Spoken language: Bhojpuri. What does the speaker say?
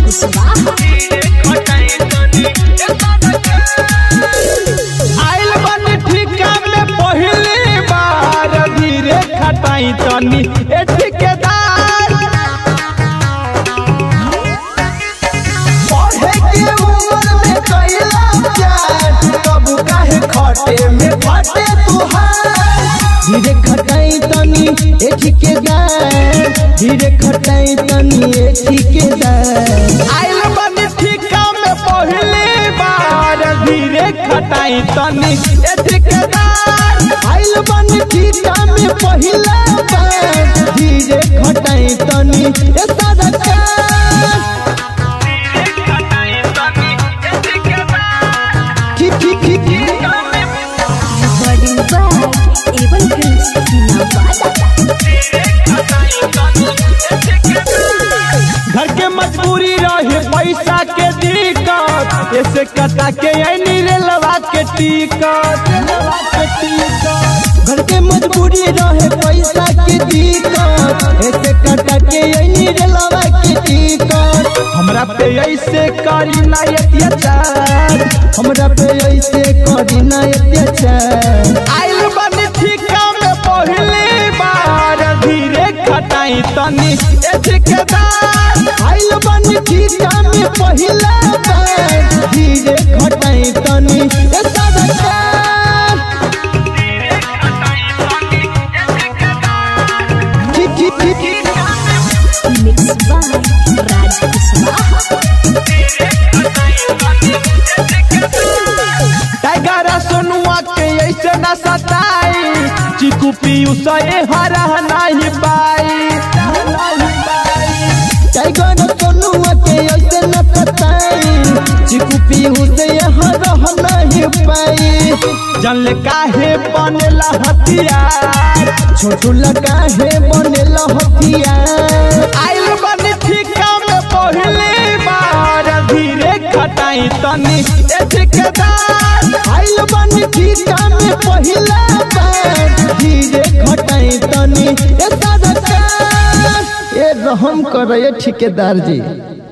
कुशवाहा आइल बनी ठिका में पहली बार धीरे खटाई तनी ए ठेकेदार पढ़े के उम्र में कैला प्यार कब काहे खटे में फटे तुहार धीरे खटाई तनी ए ठेकेदार धीरे खटाई तनी ए ठेकेदार आइल बनी ठिका में पहली बार धीरे खटाई तनी ए ठेकेदार आइल बनी ठिका में पहिला बार धीरे खटाई तनी ए सरकार की की की की recording by Avon films Nawada घर के मजबूरी रहे पैसा के दिक्कत ऐसे कटा के ऐनी रेलवा के टिकट रेलवा के टिकट घर के मजबूरी रहे पैसा के दिक्कत ऐसे कटा के ऐनी रेलवा के टिकट हमरा पे ऐसे करी ना अत्याचार हमरा पे ऐसे करी ना अत्याचार आइल बनी ठिका में पहली बार धीरे खटाई तनी ए ठेकेदार आइल बनी ठिका में पहिला बार धीरे खटाई तनी ए सरकार की की की की mix by Raj Kushwaha tiger सोनुआ के ऐसे न सताई चिकू पीयू से हरा नहीं पाई टाइगर सोनुआ के ऐसे न सताई चिकू पीयू से हरा नहीं पाई जल काहे बनेला हथियार छोटू काहे बनेला हथियार आइल बनी ठिका में पहली बार धीरे खटाई तनी ए ठेकेदार आइल बनी ठिका में पहिला बार धीरे खटाई तनी ए सरकार ए रहम करे ठेकेदार जी